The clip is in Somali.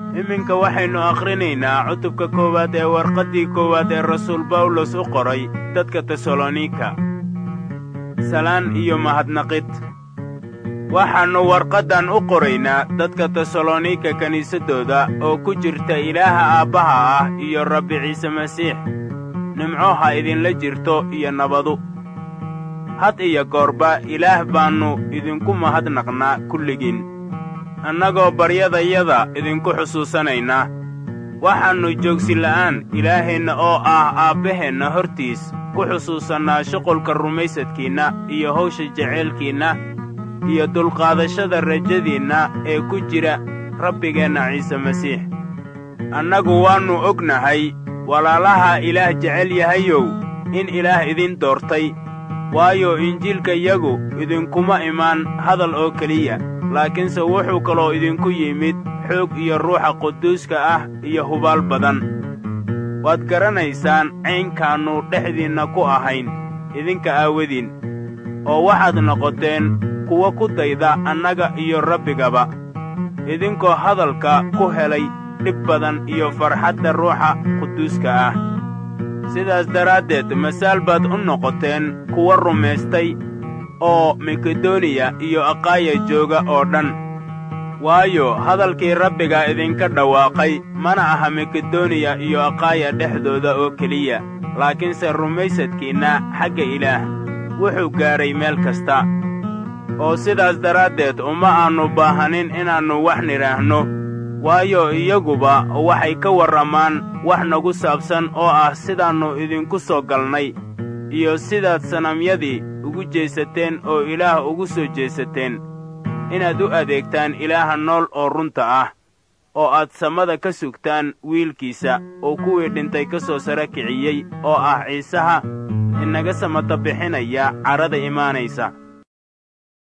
iminka waxaynu akhrinaynaa cutubka koowaad ee warqaddii koowaad ee rasuul bawlos u qoray dadka tesalonika salaan iyo mahadnaqid waxaannu warqaddan u qoraynaa dadka tesalonika kiniisaddooda oo ku jirta ilaaha aabbaha ah iyo rabbi ciise masiix nimco ha idinla jirto iyo nabadu had iyo goorba ilaah baannu idinku mahadnaqnaa kulligiin annagoo baryadayada idinku xusuusanaynaa waxaannu joogsila'aan ilaaheenna oo ah aabbaheenna hortiis ku xusuusannaa shuqulka rumaysadkiinna iyo hawsha jeceylkiinna iyo dulqaadashada rajadiinna ee ku jira rabbigeenna ciise masiix annagu waannu ognahay walaalaha ilaah jecel yahayow in ilaah idin doortay waayo injiilkayagu idinkuma imaan hadal oo keliya laakiinse wuxuu kaloo idinku yimid xoog iyo ruuxa quduuska ah iyo hubaal badan waad garanaysaan caynkaannu dhexdiinna ku ahayn idinka aawadiin oo waxaad noqoteen kuwa ku dayda annaga iyo rabbigaba idinkoo hadalka ku helay dhib badan iyo farxadda ruuxa quduuska ah sidaas daraaddeed masaal baad u noqoteen kuwa rumaystay oo makedoniya iyo aqaaya jooga oo dhan waayo hadalkii rabbiga idinka dhawaaqay mana aha makedoniya iyo aqaaya dhexdooda oo keliya laakiinse rumaysadkiinna xagga ilaah wuxuu gaadhay meel kasta oo sidaas daraaddeed uma aannu baahanin inaannu wax nidhaahno waayo iyaguba waxay ka warramaan wax nagu saabsan oo ah sidaannu idinku soo galnay iyo sidaad sanamyadii ugu jeesateen oo ilaah ugu soo jeesateen inaad u adeegtaan ilaaha nool oo runta ah oo aad samada ka sugtaan wiilkiisa oo kuwii dhintay ka soo sara kiciyey oo ah ciisaha inaga samata bixinaya carrada imaanaysa